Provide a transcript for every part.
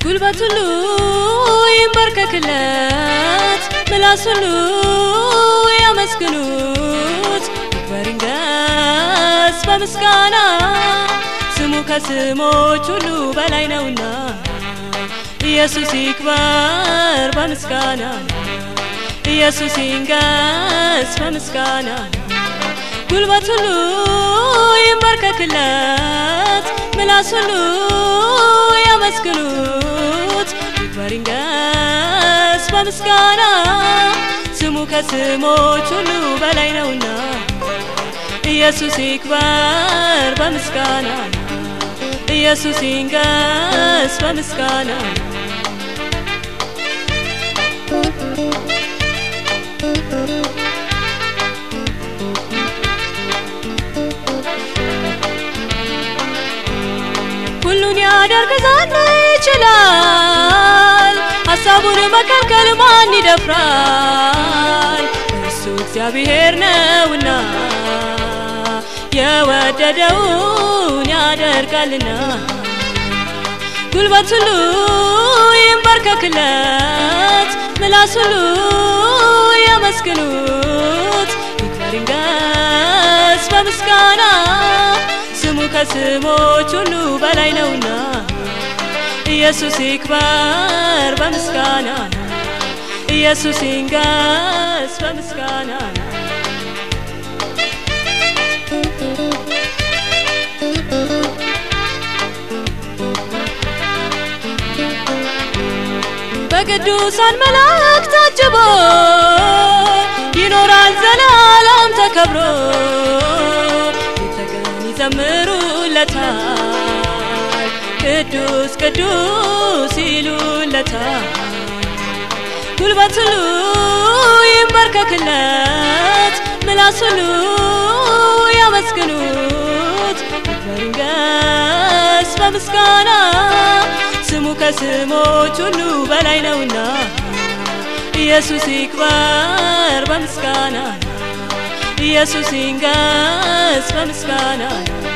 ጉልበት ሁሉ ይንበርከክለት፣ ምላስ ሁሉ ያመስግኑት፣ ይክበር ይንገስ በምስጋና ስሙ ከስሞች ሁሉ በላይ ነውና ኢየሱስ ይክበር በምስጋና ኢየሱስ ይንገስ በምስጋና ጉልበት ሁሉ ይንበርከክለት፣ ምላስ ሁሉ ያመስግኑት፣ ይክበር ይንገስ በምስጋና ስሙ ከስሞች ሁሉ በላይ ነውና ኢየሱስ ይክበር በምስጋና ኢየሱስ ይንገስ በምስጋና ሁሉን ያደርግ ዘንድ ይችላል። ሀሳቡን መከልከል ማን ይደፍራል? እሱ እግዚአብሔር ነውና የወደደውን ያደርጋልና ጉልበት ሁሉ ይንበርከክለት፣ ምላስ ሁሉ ያመስግኑት፣ ይክበር ይንገስ በምስጋና ስሙ ከስሞች ሁሉ በላይ ነውና ኢየሱስ ይክበር በምስጋና ኢየሱስ ይንገስ በምስጋና በቅዱሳን መላእክት ታጅቦ ይኖራል ዘላለም ተከብሮ የተቀን ይዘምሩለታል ቅዱስ ቅዱስ ይሉለታል ጉልበት ሁሉ ይንበርከክለት ምላስ ሁሉ ያመስግኑት ይክበር ይንገስ በምስጋና ስሙ ከስሞች ሁሉ በላይ ነውና ኢየሱስ ይክበር በምስጋና ኢየሱስ ይንገስ በምስጋና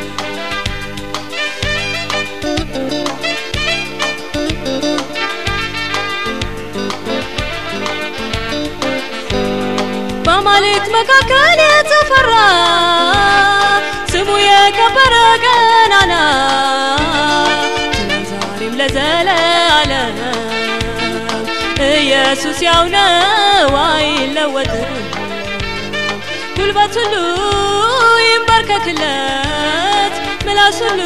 በአማልክት መካከል የተፈራ ስሙ የከበረ ገናና ትናንት ዛሬም ለዘለዓለም ኢየሱስ ያው ነው አይለወጥም። ጉልበት ሁሉ ይንበርከክለት፣ ምላስ ሁሉ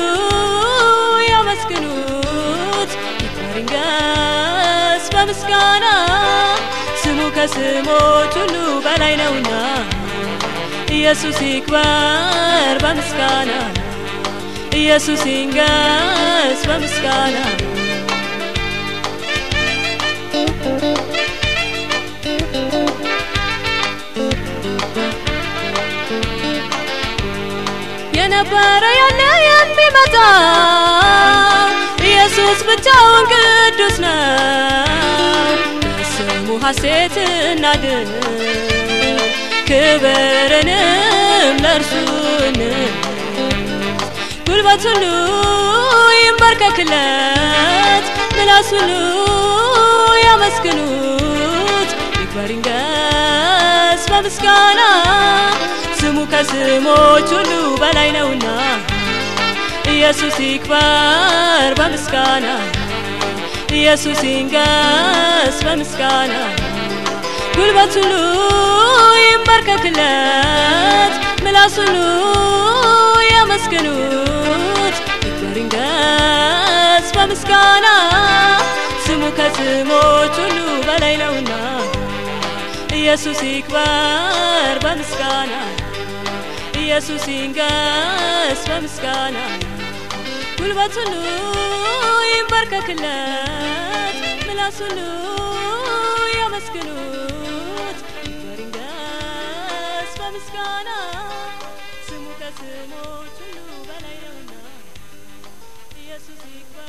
ያመስግኑት፣ ይክበር ይንገስ በምስጋና ስሙ ከስሞች ሁሉ በላይ ነውና ኢየሱስ ይክበር በምስጋና ኢየሱስ ይንገስ በምስጋና የነበረ ያለ የሚመጣ ኢየሱስ ብቻውን ቅዱስ ነው። በስሙ ሐሴት እናድር ክብርንም ለእርሱ እንስጥ። ጉልበት ሁሉ ይንበርከክለት፣ ምላስ ሁሉ ያመስግኑት፣ ይክበር ይንገስ በምስጋና ስሙ ከስሞች ሁሉ በላይ ነውና ኢየሱስ ይክበር በምስጋና ኢየሱስ ይንገስ በምስጋና ጉልበት ሁሉ ይንበርከክለት፣ ምላስ ሁሉ ያመስግኑት፣ ይክበር ይንገስ በምስጋና ስሙ ከስሞች ሁሉ በላይ ነውና ኢየሱስ ይክበር በምስጋና ኢየሱስ ይንገስ በምስጋና ጉልበት ሁሉ ይንበርከክለት፣ ምላስ ሁሉ ያመስግኑት፣ ይክበር ይንገስ በምስጋና ስሙ ከስሞች ሁሉ በላይ ነውና ኢየሱስ ይክበር